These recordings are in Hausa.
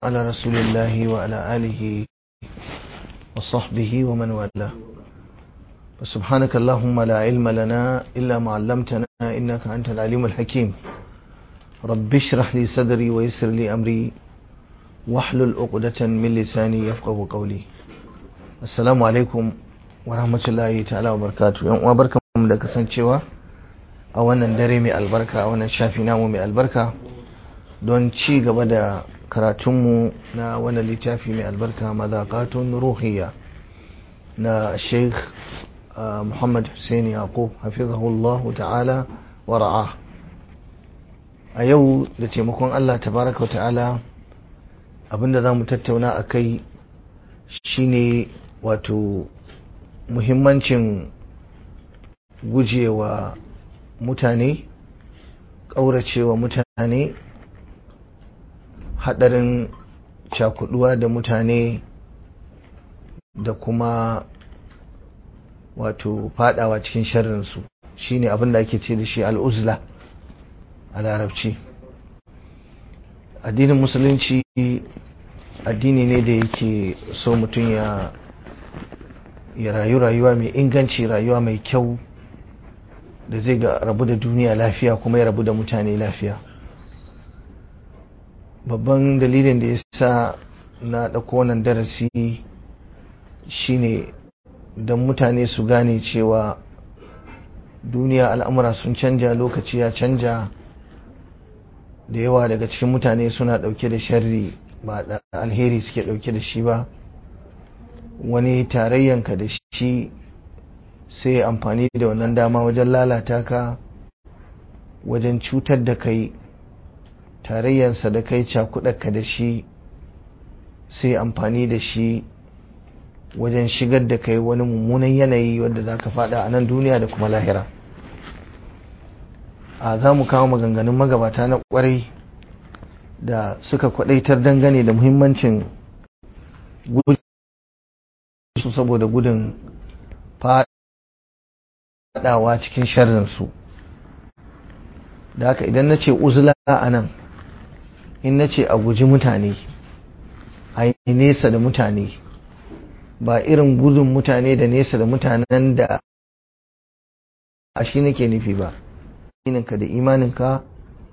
على رسول الله وعلى آله وصحبه ومن والاه وسبحانك اللهم لا علم لنا إلا ما علمتنا إنك أنت العليم الحكيم رب اشرح لي صدري ويسر لي أمري واحلل عقدة من لساني يفقه قولي السلام عليكم ورحمة الله تعالى وبركاته يوم وبركم da kasancewa a wannan dare mai albarka a wannan shafi namu mai albarka don ci gaba da karatunmu na wannan littafi mai albarka mazaqatun ruhiyya na sheikh muhammad hussein yaqub hafizahullahu ta'ala wa ra'a a yau da taimakon allah tabaraka ta'ala abinda za mu tattauna a kai shine wato muhimmancin gujewa mutane ƙauracewa mutane haɗarin cakuduwa da mutane da kuma wato fadawa cikin sharrinsu shine abin da ake ce da shi al'uzla a larabci addinin musulunci addini ne da yake so mutum ya ya rayu rayuwa mai inganci rayuwa mai kyau da zai ga rabu da duniya lafiya kuma ya rabu da mutane lafiya babban dalilin da ya sa na ɗauko wannan darasi shine don mutane su gane cewa duniya al'amura sun canja lokaci ya canja da yawa daga cikin mutane suna ɗauke da sharri ba da alheri suke ɗauke da shi ba wani tarayyanka da shi sai amfani da wannan dama wajen lalata ka wajen cutar da kai tarayyansa da kai cakuɗaka da shi sai amfani da shi wajen shigar da kai wani mummunan yanayi wadda za ka fada a nan duniya da kuma lahira a za mu kawo maganganun magabata na kwarai da suka kwadaitar dangane da muhimmancin su saboda gudun fadawa cikin sharrinsu da haka idan na ce uzula a nan in na ce a guji mutane a yi nesa da mutane ba irin gudun mutane da nesa da mutanen da a shi nake nufi ba ininka da imaninka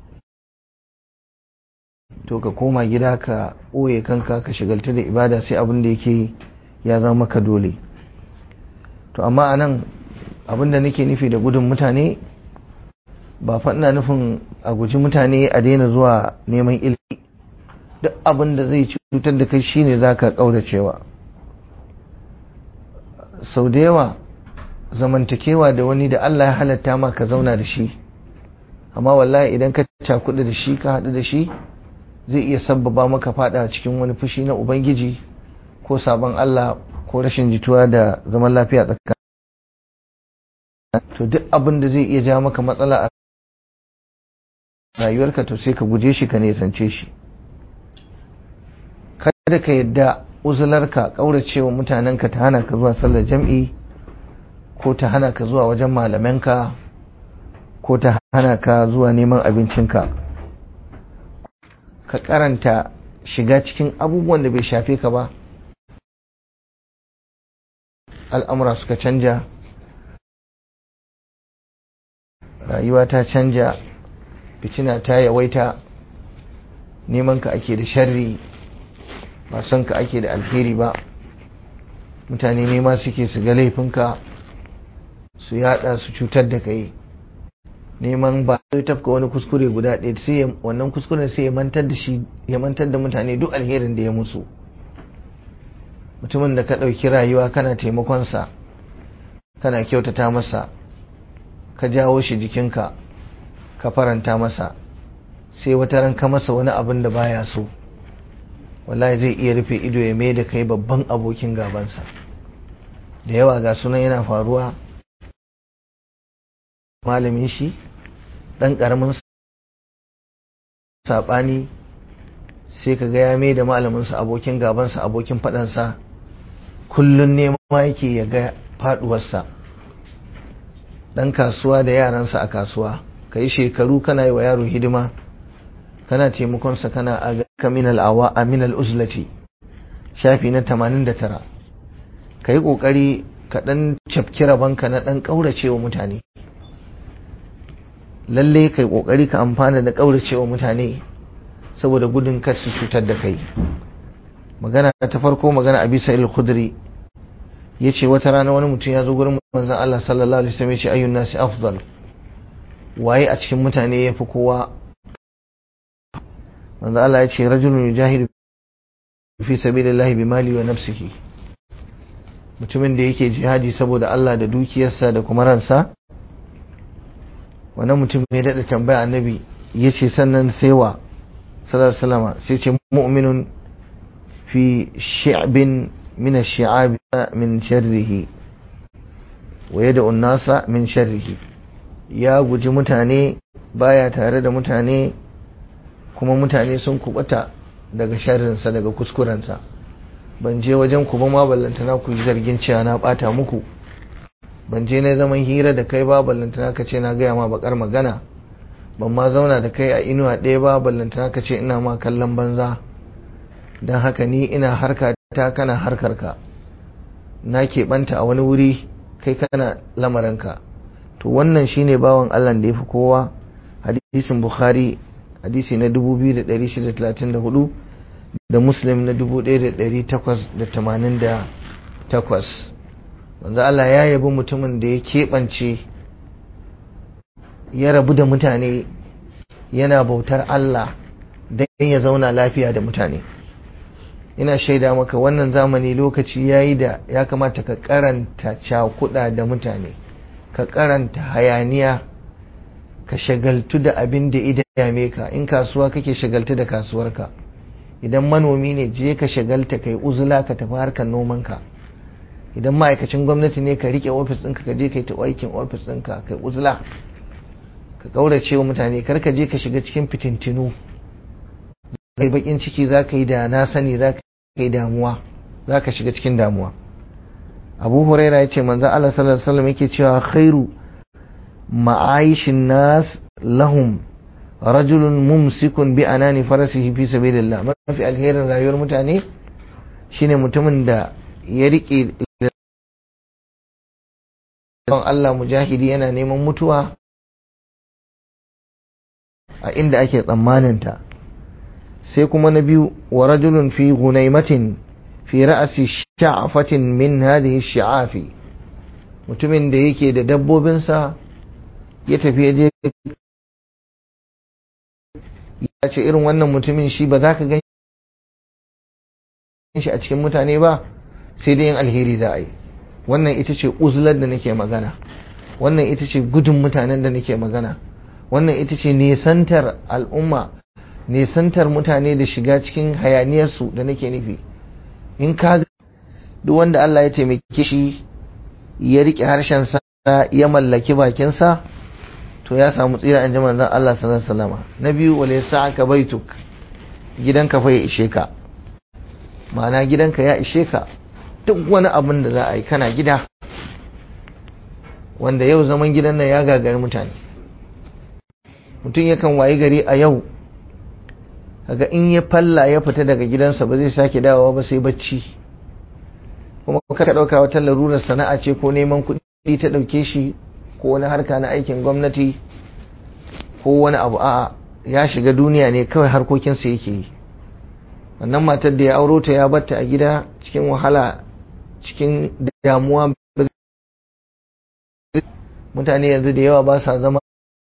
to ka koma gida ka ɓoye kanka ka shigalta da ibada sai abin da yake ya zama maka dole to amma a nan abin da nake nufi da gudun mutane ba faɗina nufin a guji mutane a daina zuwa neman ilimi duk abin da zai cutar da kai shine za ka ƙauracewa sau da yawa zamantakewa da wani da Allah ya halatta ma ka zauna da shi amma wallahi idan ka cakuɗa da shi ka haɗu da shi zai iya sabbaba maka faɗa cikin wani fushi na ubangiji ko sabon Allah ko rashin jituwa da zaman lafiya tsakanin to duk abin da zai iya ja maka matsala a rayuwarka to sai ka guje shi ka nesance shi kada ka yadda uzularka ƙauracewa mutanenka ta hana ka zuwa sallar jam'i ko ta hana ka zuwa wajen malamanka ko ta hana ka zuwa neman abincinka ka karanta shiga cikin abubuwan da bai shafe ka ba al'amura suka canja rayuwa ta canja fitina ta yawaita neman ka ake da sharri ba son ka ake da alheri ba mutane nema suke su ga laifinka su yada su cutar da kai neman ba zai tafka wani kuskure guda ɗaya sai wannan kuskuren sai ya mantar da shi ya mantar da mutane duk alherin da ya musu mutumin da ka ɗauki rayuwa kana taimakonsa kana kyautata masa ka jawo shi jikinka ka faranta masa sai wata ran ka masa wani abin da baya so wallahi zai iya rufe ido ya mai da kai babban abokin gabansa da yawa ga sunan yana faruwa malamin shi ɗan ƙaramin saɓani sai ka ga ya mai da malaminsa abokin gabansa abokin faɗansa kullum nema yake ya ga faɗuwarsa ɗan kasuwa da yaransa a kasuwa ka yi shekaru kana yi wa yaro hidima kana taimakonsa kana aga min al'awa min al'uzlati shafi na 89 ka yi ƙoƙari ka ɗan cafki rabanka na ɗan ƙauracewa mutane lalle kai ƙoƙari ka amfana da ƙauracewa mutane saboda gudun kar su cutar da kai magana ta farko magana abi sa'il khudri yace wata rana wani mutum ya zo gurin manzon Allah sallallahu alaihi wasallam yace ayyun nasi afdal waye a cikin mutane yafi kowa manzon Allah yace rajulun yujahidu fi sabilillahi bimali wa nafsihi mutumin da yake jihadi saboda Allah da dukiyarsa da kuma ransa wannan mutum ya daɗa tambaya annabi yace sannan sai wa sallallahu alaihi wasallam sai ce mu'minun في شعب من الشعاب من شره ويدعو الناس من شره ya guji mutane baya tare da mutane kuma mutane sun kubata daga sharrinsa daga kuskurensa ban je wajen ku ba ma ballantana ku yi zargin cewa na bata muku ban je na zaman hira da kai ba ballantana ka ce na gaya ma bakar magana ban ma zauna da kai a inuwa ɗaya ba ballantana ka ce ina ma kallon banza don haka ni ina harka ta kana harkarka na keɓanta a wani wuri kai kana lamarinka to wannan shine bawan Allah da ya fi kowa hadisin bukhari hadisi na 2634 da muslim na 1888 wanzu Allah ya yabi mutumin da ya keɓance ya rabu da mutane yana bautar Allah don ya zauna lafiya da mutane ina shaida maka wannan zamani lokaci yayi da ya kamata ka karanta cakuda da mutane ka karanta hayaniya ka shagaltu da abin da idame ka in kasuwa kake shagaltu da kasuwarka idan manomi ne je ka shagalta kai uzula ka tafi harkar nomanka idan ma'aikacin gwamnati ne ka rike ofis ɗinka ka je kai ta aikin ofis ɗinka kai uzula ka kaurace wa mutane kar ka je ka shiga cikin fitintinu zai bakin ciki za ka yi da na sani za ka yi damuwa za ka shiga cikin damuwa abu huraira ya ce manzan Allah sallallahu alaihi wasallam yake cewa khairu ma'aishin nas lahum rajulun mumsikun bi anani farasihi fi sabilillah mafi alherin rayuwar mutane shine mutumin da ya rike Allah mujahidi yana neman mutuwa a inda ake tsammaninta sai kuma na biyu wa rajulun fi gunaimatin fi ra'asi sha'afatin min hadhihi shi'afi mutumin da yake da dabbobinsa ya tafi ya je ya ce irin wannan mutumin shi ba za ka gan shi a cikin mutane ba sai dai yin alheri za a yi wannan ita ce uzlar da nake magana wannan ita ce gudun mutanen da nake magana wannan ita ce nesantar al'umma nesantar mutane da shiga cikin hayaniyarsu da nake nufi in ka duk wanda Allah ya taimake shi ya riƙe harshensa ya mallaki bakinsa to ya samu tsira an ji manzon Allah sallallahu alaihi wasallam na biyu wala yasa'aka baituk gidanka fa ya ishe ka ma'ana gidanka ya ishe ka duk wani abin da za a yi kana gida wanda yau zaman gidan nan ya gagari mutane mutum yakan wayi gari a yau kaga in ya falla ya fita daga gidansa ba zai sake dawowa ba sai bacci kuma ka ɗauka wata larurar sana'a ce ko neman kuɗi ta ɗauke shi ko wani harka na aikin gwamnati ko wani abu a'a ya shiga duniya ne kawai harkokinsa yake yi wannan matar da ya auro ta ya batta a gida cikin wahala cikin damuwa mutane yanzu da yawa ba sa zama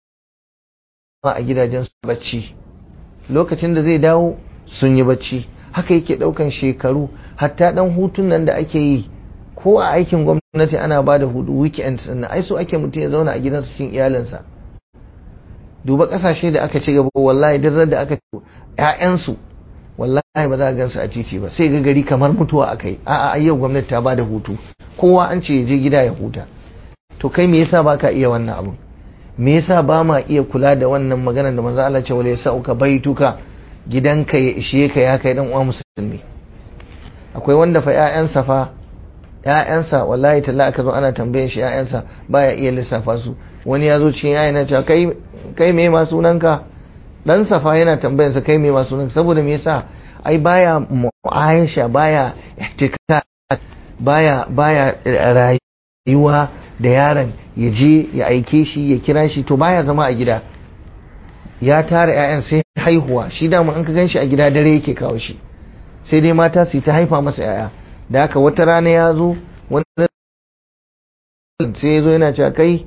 a gidajen su bacci lokacin da zai dawo sun yi bacci haka yake daukan shekaru hatta dan hutun nan da ake yi ko a aikin gwamnati ana ba da hudu weekend sannan ai so ake mutum ya zauna a gidansa cikin iyalinsa duba kasashe da aka ci gaba wallahi duk da aka ƴaƴansu wallahi ba za a gansu a titi ba sai ga gari kamar mutuwa akai a'a yau gwamnati ta ba da hutu kowa an ce ya je gida ya huta to kai me yasa baka iya wannan abun me yasa ba ma iya kula da wannan maganar da manzo Allah ce wala yasauka baituka gidanka ya ishe ka ya kai dan uwa musulmi akwai wanda fa ƴaƴansa fa ƴaƴansa wallahi talla aka zo ana tambayan shi ƴaƴansa baya iya lissafa su wani ya zo cikin ƴaƴan cewa kai kai me ma sunanka dan safa yana tambayarsa kai me masu nan saboda me yasa ai baya mu'ayasha baya ihtika baya baya rayuwa da yaron ya je ya aike shi ya kira shi to baya zama a gida ya tara 'ya'yan sai haihuwa shi dama an ka gan shi a gida dare yake kawo shi sai dai mata su ta haifa masa 'ya'ya da haka wata rana ya zo wani sai ya zo yana cewa kai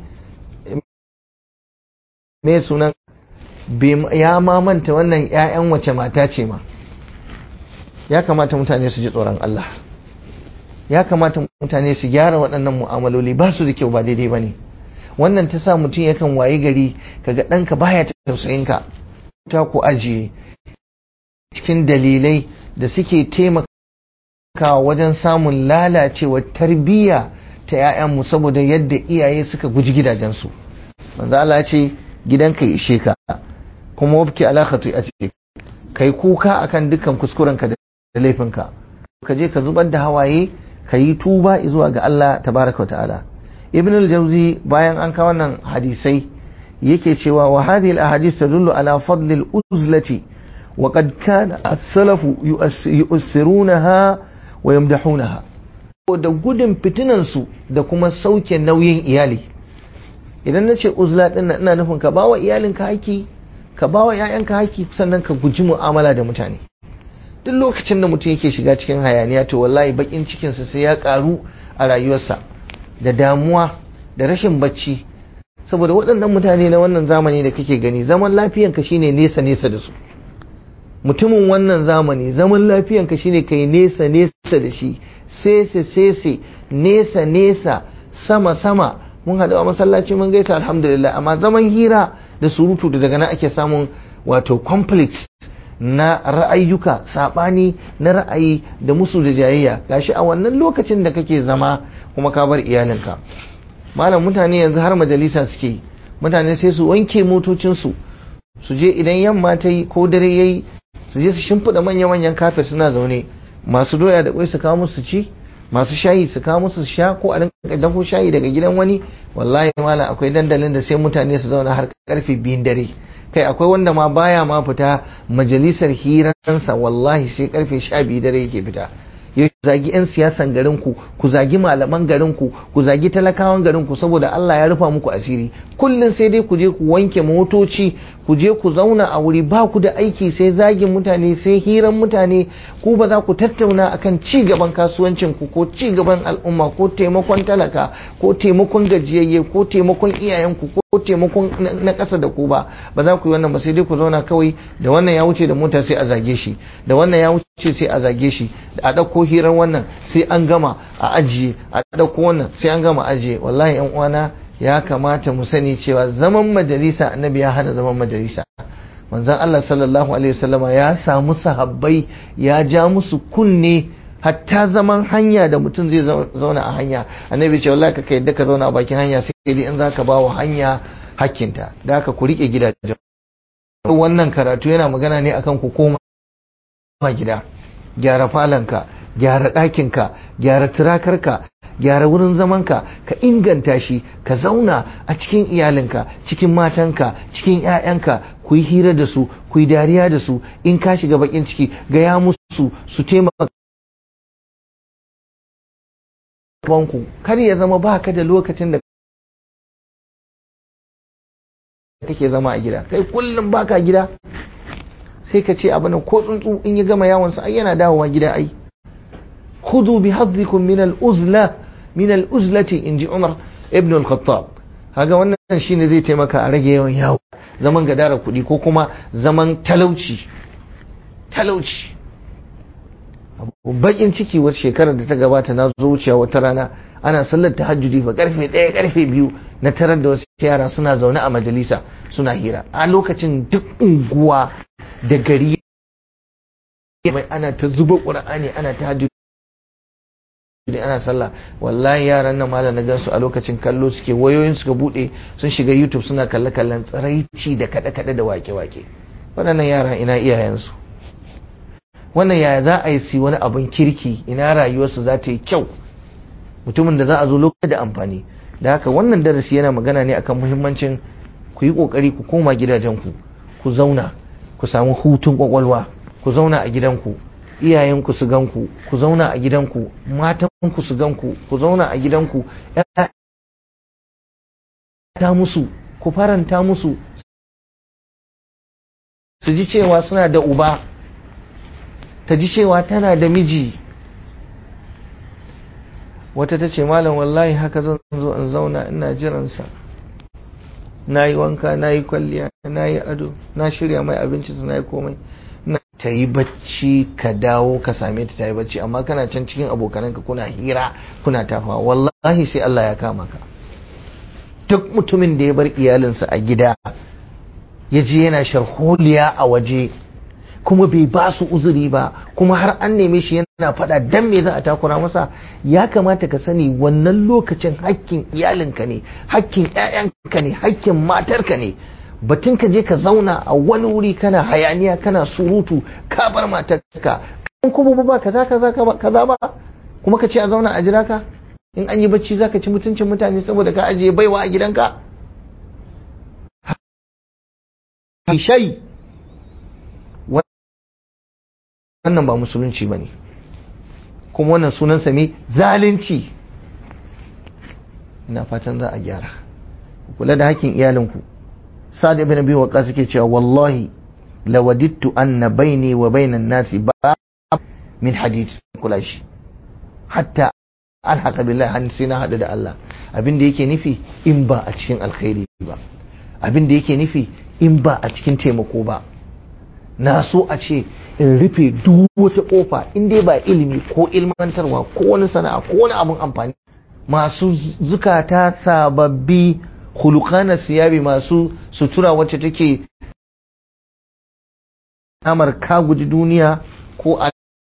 me sunan ya mamanta wannan 'ya'yan wace mata ce ma ya kamata mutane su ji tsoron Allah ya kamata mutane su gyara waɗannan mu'amaloli ba su da kyau ba daidai ba ne wannan ta sa mutum yakan wayi gari kaga ɗanka baya tausayinka ta ku ajiye cikin dalilai da suke taimakawa wajen samun lalacewar tarbiyya ta 'ya'yanmu saboda yadda iyaye suka guji gidajensu manzo Allah ce gidanka ya ishe ka kuma wabki ala khati a ciki kai kuka akan dukkan kuskurenka da laifinka ka je ka zubar da hawaye ka yi tuba zuwa ga Allah tabaraka wa ta'ala ibn al-jawzi bayan an kawo wannan hadisai yake cewa wa hadhihi al-ahadith tadullu ala fadl al-uzlati wa qad kana as-salaf yu'assirunaha wa yamdahunaha da gudun fitinan su da kuma sauke nauyin iyali idan nace uzla din ina nufin ka bawa iyalinka haki ka bawa ƴaƴanka haki sannan ka guji mu'amala da mutane duk lokacin da mutum yake shiga cikin hayaniya to wallahi bakin cikinsa sai ya karu a rayuwarsa da damuwa da rashin bacci saboda waɗannan mutane na wannan zamani da kake gani zaman lafiyanka shine nesa nesa da su mutumin wannan zamani zaman lafiyanka shine kai nesa nesa da shi sese sese nesa nesa sama sama mun haɗu a masallaci mun gaisa alhamdulillah amma zaman hira da surutu da daga nan ake samun wato conflict na ra'ayyuka saɓani na ra'ayi da musu da jayayya gashi a wannan lokacin da kake zama kuma ka bar iyalinka malam mutane yanzu har majalisa suke mutane sai su wanke motocinsu su je idan yamma ta yi ko dare ya yi su je su shimfiɗa manya-manyan kafet suna zaune masu doya da kwai su kawo musu ci masu shayi su kawo musu sha ko a rinka dafo shayi daga gidan wani wallahi malam akwai dandalin da sai mutane su zauna har karfe biyun dare kai akwai wanda ma baya ma fita majalisar hiransa wallahi sai karfe sha biyu dare yake fita ya zagi 'yan siyasan garinku ku zagi malaman garinku ku zagi talakawan garinku saboda Allah ya rufa muku asiri kullum sai dai ku je ku wanke motoci ku je ku zauna a wuri ba ku da aiki sai zagin mutane sai hiran mutane ku ba za ku tattauna akan ci gaban kasuwancin ku ko ci gaban al'umma ko taimakon talaka ko taimakon gajiyayye ko taimakon iyayenku ko taimakon na ƙasa da ku ba ba za ku yi wannan ba sai dai ku zauna kawai da wannan ya wuce da mota sai a zage shi da wannan ya wuce sai a zage shi a ɗauko hirar wannan sai an gama a ajiye a ɗauko wannan sai an gama ajiye wallahi yan uwana ya kamata mu sani cewa zaman majalisa annabi ya hana zaman majalisa manzon Allah sallallahu alaihi wasallama ya samu sahabbai ya ja musu kunne hatta zaman hanya da mutum zai zauna a hanya annabi ce wallahi ka yadda ka zauna a bakin hanya sai dai in zaka ba wa hanya hakkinta da haka ku rike gidajen wannan karatu yana magana ne akan ku koma gida gyara falanka gyara ɗakinka gyara turakarka gyara wurin zamanka ka inganta shi ka zauna a cikin iyalinka cikin matanka cikin 'ya'yanka ku yi hira da su ku yi dariya da su in ka shiga bakin ciki gaya musu su taimaka banku kar ya zama ba ka da lokacin da kake zama a gida kai kullum baka gida sai ka ce abin ko tsuntsu in ya gama yawonsa ai yana dawowa gida ai khudhu bi hadhikum min al-uzla min al-uzlati inji Umar ibn al-Khattab haga wannan shine zai taimaka a rage yawan yawo zaman gadara kuɗi ko kuma zaman talauci talauci bakin ciki wata shekarar da ta gabata na zo wucewa wata rana ana sallar tahajjudi fa karfe ɗaya karfe biyu na tarar da wasu yara suna zaune a majalisa suna hira a lokacin duk unguwa da gari mai ana ta zuba ƙur'ani ana tahajjudi ana sallah wallahi yaran nan malam na gansu a lokacin kallo suke wayoyin suka bude sun shiga youtube suna kalle kallon tsiraici da kaɗe kaɗe da wake wake waɗannan yara ina iyayensu wannan yaya za a yi si wani abin kirki ina rayuwarsu za ta yi kyau mutumin da za a zo lokacin da amfani da haka wannan darasi yana magana ne akan muhimmancin ku yi kokari ku koma gidajenku ku zauna ku samu hutun kwakwalwa ku zauna a gidanku iyayenku su ganku ku zauna a gidanku matanku su ganku ku zauna a gidanku ta musu ku faranta musu su ji cewa suna da uba ta ji cewa tana da miji wata ta ce malam wallahi haka zan zo in zauna ina jiransa na yi wanka na yi kwalliya na yi ado na shirya mai abinci na yi komai na ta yi bacci ka dawo ka same ta ta yi bacci amma kana can cikin abokananka kuna hira kuna tafawa wallahi sai Allah ya kama ka duk mutumin da ya bar iyalinsa a gida ya je yana sharholiya a waje kuma bai ba su uzuri ba kuma har an neme shi yana faɗa dan me za a takura masa ya kamata ka sani wannan lokacin hakkin iyalinka ne hakkin ƴaƴanka ne hakkin matarka ne batun ka je ka zauna a wani wuri kana hayaniya kana surutu ka bar matarka in kuma ba kaza kaza kaza ba kuma ka ce a zauna a jira ka in an yi bacci zaka ci mutuncin mutane saboda ka ajiye baiwa a gidanka shai wannan ba musulunci ba ne kuma wannan sunansa me zalunci ina fatan za a gyara kula da hakkin iyalinku sa'ad ibn abi waqas yake cewa wallahi lawadittu anna baini wa bainan nasi ba min hadid kula shi hatta an haka billahi han sai na hadu da Allah abin da yake nufi in ba a cikin alkhairi ba abin da yake nufi in ba a cikin taimako ba na so a ce in rufe duk wata kofa in dai ba ilimi ko ilmantarwa ko wani sana'a ko wani abun amfani masu zukata sababbi hulukana siyabi masu sutura wacce take alamar ka guji duniya ko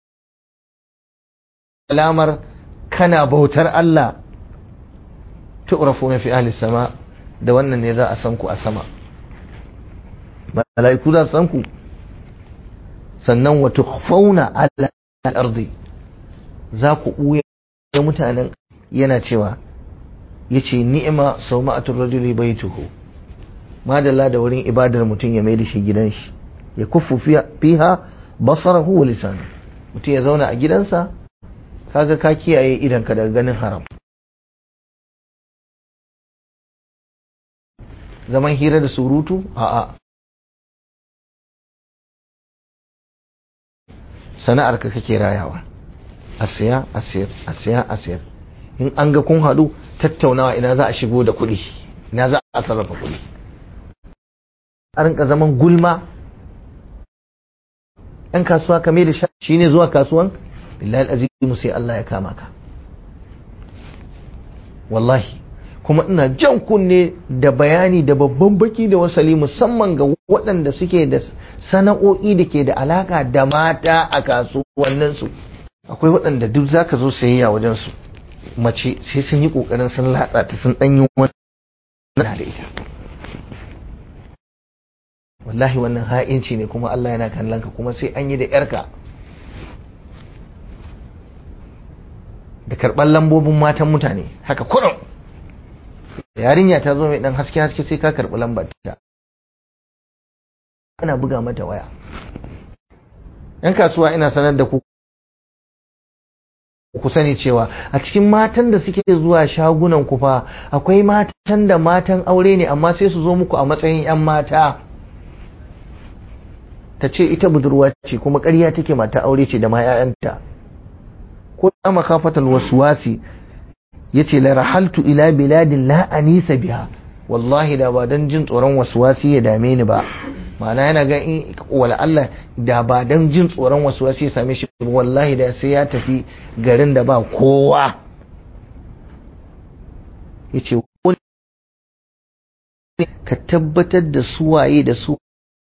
alamar kana bautar Allah tu'rafu fi ahli sama da wannan ne za a san ku a sama mala'iku za su san ku sannan wa tukhfauna ala al-ardi za ku ɓuya mutanen yana cewa yace ni'ima sawma'atul rajuli baituhu madalla da wurin ibadar mutum ya mai da shi gidan shi ya kuffu fiha basarahu wa lisanu mutum ya zauna a gidansa kaga ka kiyaye idan ka daga ganin haram zaman hira da surutu a'a sana'ar ka kake rayawa a siya a siyar a siya a siyar in an ga kun haɗu tattaunawa ina za a shigo da kuɗi ina za a sarrafa kuɗi a rinka zaman gulma ɗan kasuwa kame da shi ne zuwa kasuwan billahi azimu sai Allah ya kama ka wallahi kuma ina jan kunne da bayani da babban baki da wasali musamman ga waɗanda suke da sana'o'i da ke da alaka da mata a kasuwanninsu akwai waɗanda duk zaka zo sayayya wajen su mace sai sun yi ƙoƙarin sun latsa ta sun ɗanyi wani da ita wallahi wannan ha'inci ne kuma Allah yana kallon ka kuma sai an yi da yarka da karɓar lambobin matan mutane haka kurum yarinya ta zo mai ɗan haske haske sai ka karɓi lambar ta ana buga mata waya yan kasuwa ina sanar da ku ku sani cewa a cikin matan da suke zuwa shagunan ku fa akwai matan da matan aure ne amma sai su zo muku a matsayin 'yan mata ta ce ita budurwa ce kuma ƙarya take mata aure ce da ma 'ya'yanta ko da makafatal waswasi yace la rahaltu ila biladin la anisa biha wallahi da ba dan jin tsoron waswasi ya dame ni ba ma'ana yana ga in wala Allah da ba dan jin tsoron waswasi ya same shi wallahi da sai ya tafi garin da ba kowa yace ka tabbatar da suwaye da su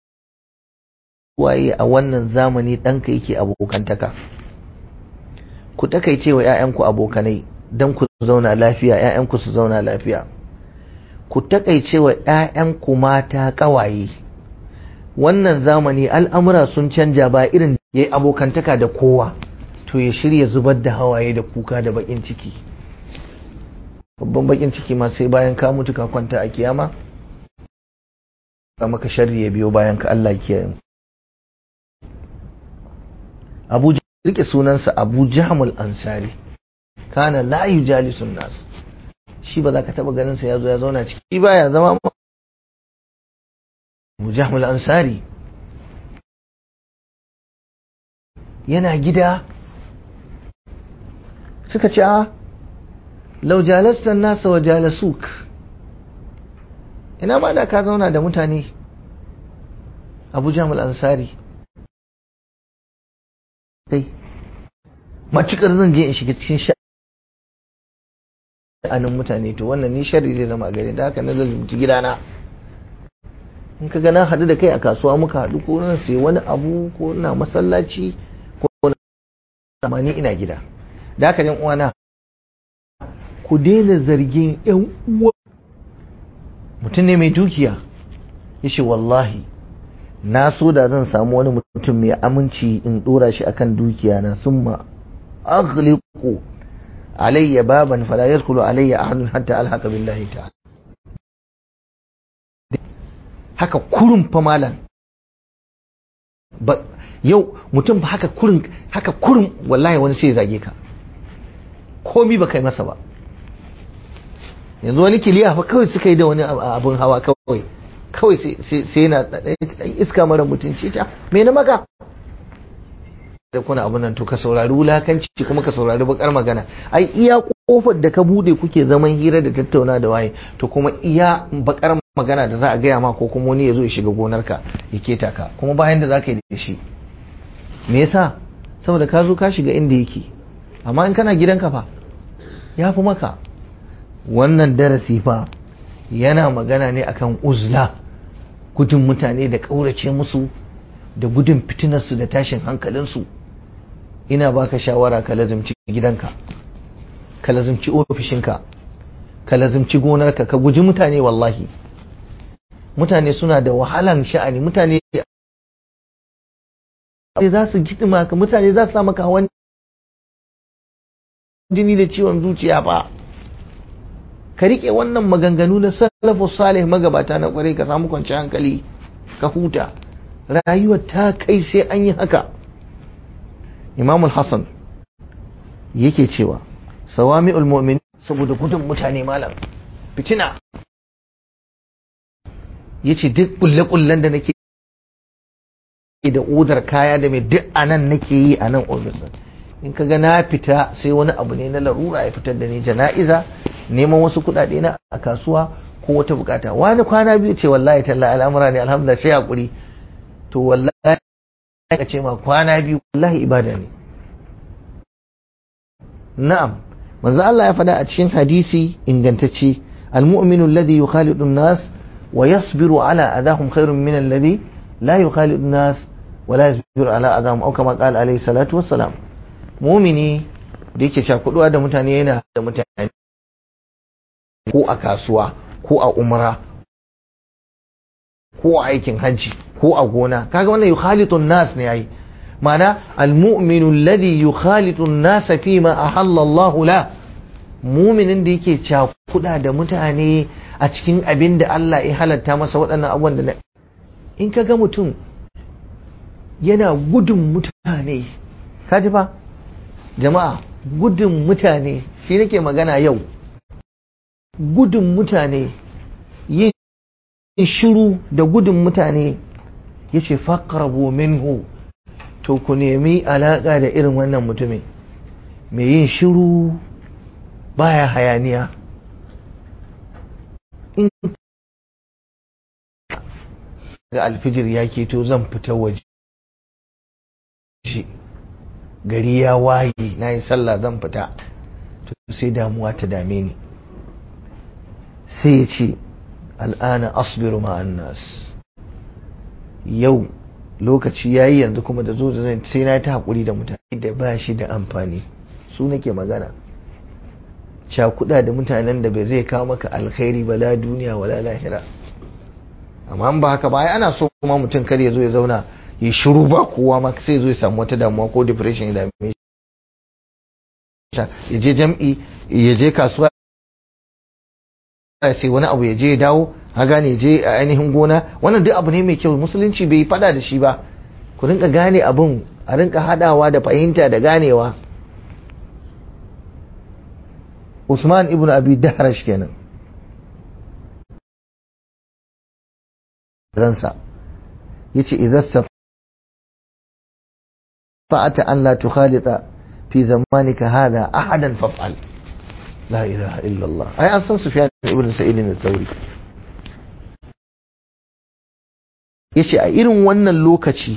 waye a wannan zamani ɗanka yake abokantaka ku takaice wa 'ya'yanku abokanai don ku zauna lafiya 'ya'yanku su zauna lafiya ku takaice wa 'ya'yanku mata ƙawaye wannan zamani al'amura sun canja ba irin ya yi abokantaka da kowa to ya shirya zubar da hawaye da kuka da bakin ciki babban bakin ciki ma sai bayan ka mutu ka kwanta a kiyama maka sharri ya biyo bayan ka Allah kiyaye abu rike sunansa abu jahamul ansari kana la yujalisun nas shi ba za ka taba ganin sa ya zo ya zauna ciki ba ya zama abu jahamul ansari yana gida suka ce a lau jalasta nasa wa jalasuk ina ma da ka zauna da mutane abu jamal ansari kai matukar zan je in shiga cikin sha'anin mutane to wannan ni shari zai zama a gare da haka na zalunci gidana in ka gana haɗu da kai a kasuwa muka haɗu ko na sai wani abu ko na masallaci ko na ni ina gida da haka yan uwana ku daina zargin yan uwa mutum ne mai dukiya yace wallahi na so da zan samu wani mutum mai aminci in dora shi akan dukiya na summa aghliqu alayya baban fala yadkhulu alayya ahadun hatta alhaqa billahi ta'ala haka kurun fa malam ba yau mutum ba haka kurun haka kurun wallahi wani sai ya zage ka komi ba kai masa ba yanzu wani kiliya fa kawai suka yi da wani abun hawa kawai kawai sai yana ɗan iska mara mutunci ta me na maka da kuna abun nan to ka saurari wulakanci kuma ka saurari bakar magana ai iya kofar da ka bude kuke zaman hira da tattauna da waye to kuma iya bakar magana da za a gaya ma ko kuma wani ya zo ya shiga gonarka ya keta ka kuma bayan da za ka yi da shi me yasa saboda ka zo ka shiga inda yake amma in kana gidanka fa ya fi maka wannan darasi fa yana magana ne akan uzla gudun mutane da ƙaurace musu da gudun fitinarsu da tashin hankalinsu ina baka shawara ka lazimci gidanka ka lazimci ofishinka ka lazimci gonarka ka guji mutane wallahi mutane suna da wahalan sha'ani mutane za su gidima ka mutane za su sa maka hawan jini da ciwon zuciya ba ka rike wannan maganganu na salafu salih magabata na kwarai ka samu kwanci hankali ka huta rayuwar ta kai sai an yi haka imam hassan yake cewa sawami ulmomin saboda gudun mutane malam fitina ya ce duk kulle-kullen da nake da odar kaya da mai duk anan nake yi a nan ofisin in ka ga na fita sai wani abu ne na larura ya fitar da ni jana'iza neman wasu kuɗaɗe na a kasuwa ko wata bukata wani kwana biyu ce wallahi talla al'amura ne alhamdulillah sai hakuri to wallahi ka ce ma kwana biyu wallahi ibada ne na'am manzo Allah ya faɗa a cikin hadisi ingantacce al-mu'minu alladhi yukhalidu an-nas wa yasbiru ala adahum khairun min alladhi la yukhalidu an-nas wa la yasbiru ala adahum aw kama qala alayhi salatu wassalam mumini da yake cakuduwa da mutane yana da mutane ko a kasuwa ko a umra ko a aikin hajji ko a gona kaga wannan yukhalitun nas ne yayi mana almu'minu alladhi yukhalitu an-nas fi ma ahalla Allah la mu'minin da yake cakuda da mutane a cikin abin da Allah ya halatta masa waɗannan abubuwan da in kaga mutum yana gudun mutane kaji fa jama'a gudun mutane shi nake magana yau gudun mutane yin shiru da gudun mutane ya ce faƙarabo minhu to ku nemi alaƙa da irin wannan mutumin mai yin shiru baya hayaniya in ga alfijir ya keto zan fita waje gari ya waye na yi sallah zan fita to sai damuwa ta dame ni sai ya ce al'ana asbiru ma'an nas yau lokaci ya yi yanzu kuma da zo da zai sai na ta haƙuri da mutane da ba shi da amfani su nake magana cakuɗa da mutanen da bai zai kawo maka alkhairi ba la duniya wala lahira amma ba haka ba ai ana so kuma mutum kar ya zo ya zauna ya shiru ba kowa ma sai zo ya samu wata damuwa ko depression ya dame shi ya je jam'i ya je kasuwa sai wani abu ya je ya dawo a gane je a ainihin gona wannan duk abu ne mai kyau musulunci bai fada da shi ba ku rinka gane abin a rinka hadawa da fahimta da ganewa Usman ibn Abi Dahrash kenan ransa yace idan stata an la tukhalita fi zamanika hada ahadan faf'al la ilaha illa Allah ai an san Sufyan ibn Sa'id al-Thawri yace a irin wannan lokaci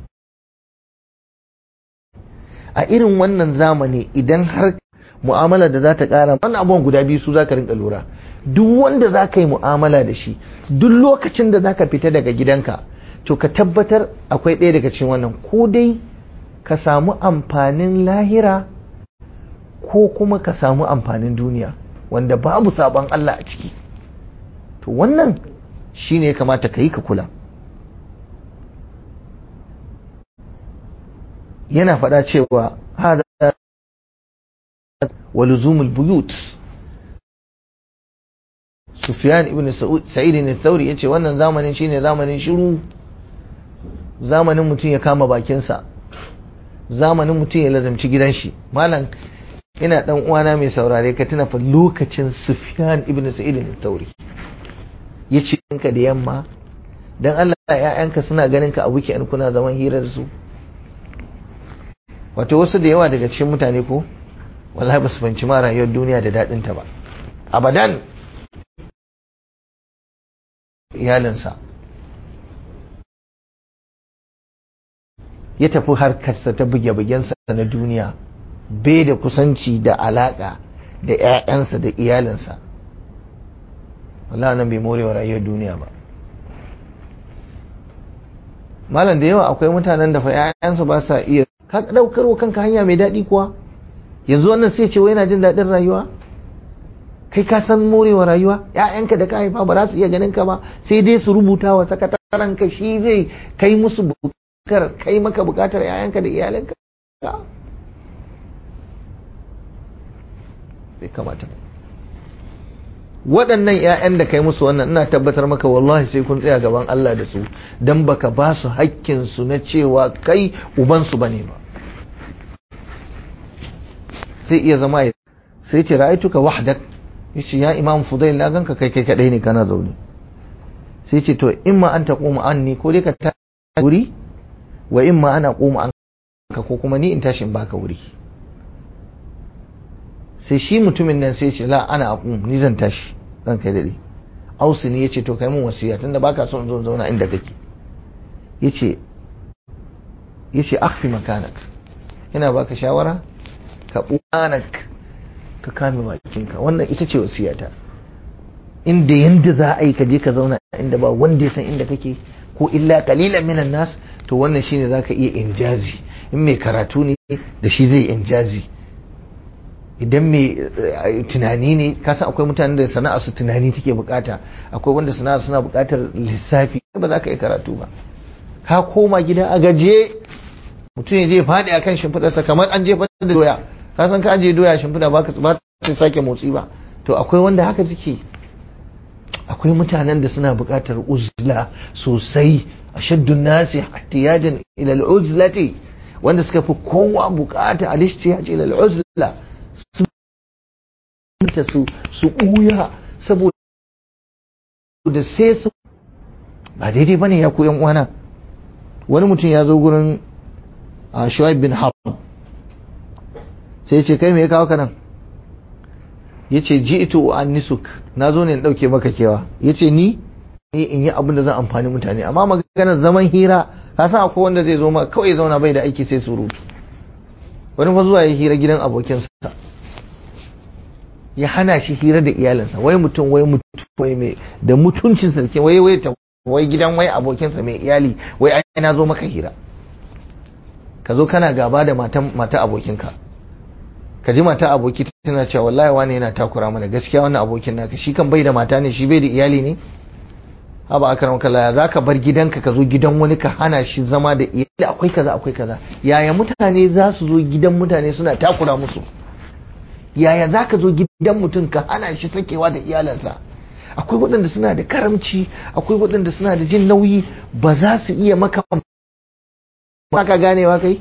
a irin wannan zamani idan har mu'amala da za ta ƙara wannan abubuwan guda biyu su za ka rinka lura duk wanda za ka yi mu'amala da shi duk lokacin da za ka fita daga gidanka to ka tabbatar akwai ɗaya daga cikin wannan ko dai ka samu amfanin lahira ko kuma ka samu amfanin duniya wanda babu sabon Allah a ciki to wannan shine ya kamata ka yi ka kula yana faɗa cewa hada wa luzumul buyut Sufyan ibn Sa'id ne Thauri yace wannan zamanin shine zamanin shiru zamanin mutum ya kama bakinsa zamanin mutum ya lazamci gidan shi malam ina dan uwana mai saurare ka tuna fa lokacin Sufyan ibn Sa'id ne Thauri yace ka da yamma dan Allah ƴaƴanka suna ganin ka a weekend kuna zaman hirar su wato wasu da yawa daga cikin mutane ko wallahi ba su fahimci ma rayuwar duniya da daɗinta ba abadan iyalinsa ya tafi harkarsa ta buge-bugensa na duniya bai da kusanci da alaƙa da 'ya'yansa da iyalinsa wallahi nan bai morewa rayuwar duniya ba malam da yawa akwai mutanen da fa 'ya'yansu ba sa iya ka daukar wa kanka hanya mai daɗi kuwa yanzu wannan sai ce wai yana jin daɗin rayuwa kai ka san morewa rayuwa ƴaƴanka da ka haifa ba za su iya ganin ka ba sai dai su rubuta wa sakataren ka shi zai kai musu bukar kai maka bukatar ƴaƴanka da iyalanka bai kamata ba waɗannan 'ya'yan da kai musu wannan ina tabbatar maka wallahi sai kun tsaya gaban Allah da su dan baka ba su hakkin su na cewa kai uban su bane ba sai iya zama ya sai ce ra'aituka wahdak yace ya imam fudail na ganka kai kai kadai ne kana zaune sai ce to imma an taquma anni ko dai ka ta wuri wa imma ana quma an ka ko kuma ni in tashi in baka wuri sai shi mutumin nan sai ce la ana aqum ni zan tashi zan kai dade ausu ne yace to kai mun wasiya tunda baka son zo zauna inda kake yace yace akhfi makanak ina baka shawara ka buanak ka kame bakinka wannan ita ce wasiyata inda yanda za a yi ka je ka zauna inda ba wanda ya san inda kake ko illa qalilan minan nas to wannan shine zaka iya injazi in mai karatu ne da shi zai injazi idan mai tunani ne kasan akwai mutanen da sana'a su tunani take bukata akwai wanda sana'a suna bukatar lissafi ba za ka yi karatu ba ka koma gida a gaje mutum ya je faɗi a kan shimfiɗarsa kamar an jefa da doya ka san ka ajiye doya shimfiɗa ba ba ta sake motsi ba to akwai wanda haka suke akwai mutanen da suna bukatar uzla sosai a shaddun nasi ihtiyajan ila al-uzlati wanda suka fi kowa bukata al-ihtiyaj ila al-uzla ta su su ɓuya saboda sai su ba daidai bane ya ku yan uwana wani mutum ya zo gurin a shuaib bin harb sai ce kai me ya kawo ka nan ya ce ji ito an nisuk na zo ne in ɗauke maka kewa ya ce ni in yi abin da zan amfani mutane amma maganar zaman hira ka san akwai wanda zai zo ma kawai zauna bai da aiki sai surutu wani fa zuwa ya hira gidan abokinsa ya hana shi hira da iyalinsa wai mutum wai mutum wai mai da mutuncinsa ke wai wai ta wai gidan wai abokinsa mai iyali wai ai na zo maka hira ka zo kana gaba da matan mata abokinka ka ji mata aboki tana cewa wallahi wani yana takura mana gaskiya wannan abokin naka shi kan bai da mata ne shi bai da iyali ne haba akram kalla za ka bar gidanka ka zo gidan wani ka hana shi zama da iyali akwai kaza akwai kaza yaya mutane za su zo gidan mutane suna takura musu yaya za ka zo gidan mutum ka hana shi sakewa da iyalansa akwai waɗanda suna da karamci akwai waɗanda suna da jin nauyi ba za su iya maka ba ka ganewa kai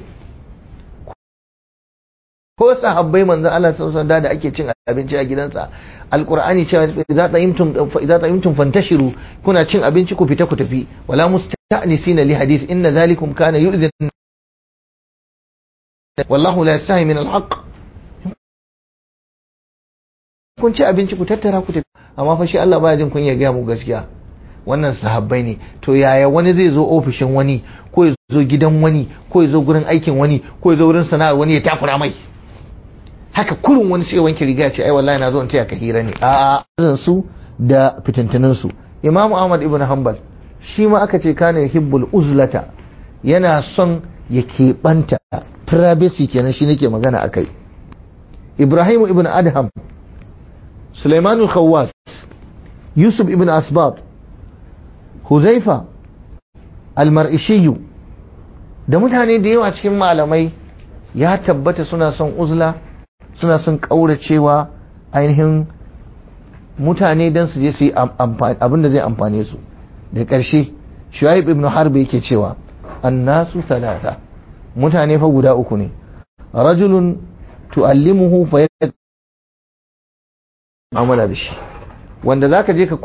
ko sahabbai manzo Allah sallallahu alaihi da ake cin abinci a gidansa alqur'ani cewa idza ta'imtum fa idza ta'imtum fantashiru kuna cin abinci ku fita ku tafi wala musta'nisina li hadith inna dhalikum kana yu'dhi wallahu la yastahi min alhaq kun ci abinci ku tattara ku tafi amma fa shi Allah baya jin kun ya ga mu gaskiya wannan sahabbai ne to yaya wani zai zo ofishin wani ko ya zo gidan wani ko ya zo gurin aikin wani ko ya zo wurin sana'ar wani ya takura mai haka kurun wani sai wanke riga ce ai wallahi na zo in taya ka hira ne a a su da fitintunin su Imam Ahmad ibn Hanbal shi ma aka ce kana hibbul uzlata yana son ya keɓanta privacy kenan shi nake magana akai Ibrahim ibn Adham Sulaiman al-Khawwas Yusuf ibn Asbab Huzaifa al-Mar'ishiyu da mutane da yawa cikin malamai ya tabbata suna son uzla suna son ƙauracewa ainihin mutane don su je su yi abin da zai amfane su da ƙarshe shuaib ibn harbi yake cewa annasu talata mutane fa guda uku ne rajulun tu'allimuhu fa amala da shi wanda zaka je ka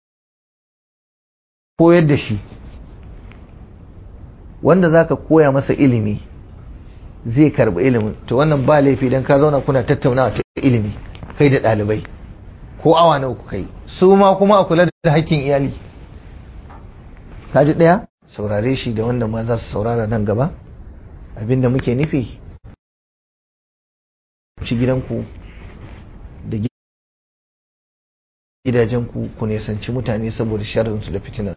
koyar da shi wanda zaka koya masa ilimi zai karbi ilimin to wannan ba laifi dan ka zauna kuna tattaunawa ta ilimi kai da ɗalibai ko awa nawa ku kai su ma kuma a kula da hakkin iyali kaji ɗaya saurare shi da wanda ma za su saurara nan gaba abinda muke nufi ci gidanku da gidajenku ku nesanci mutane saboda sharrinsu da fitinar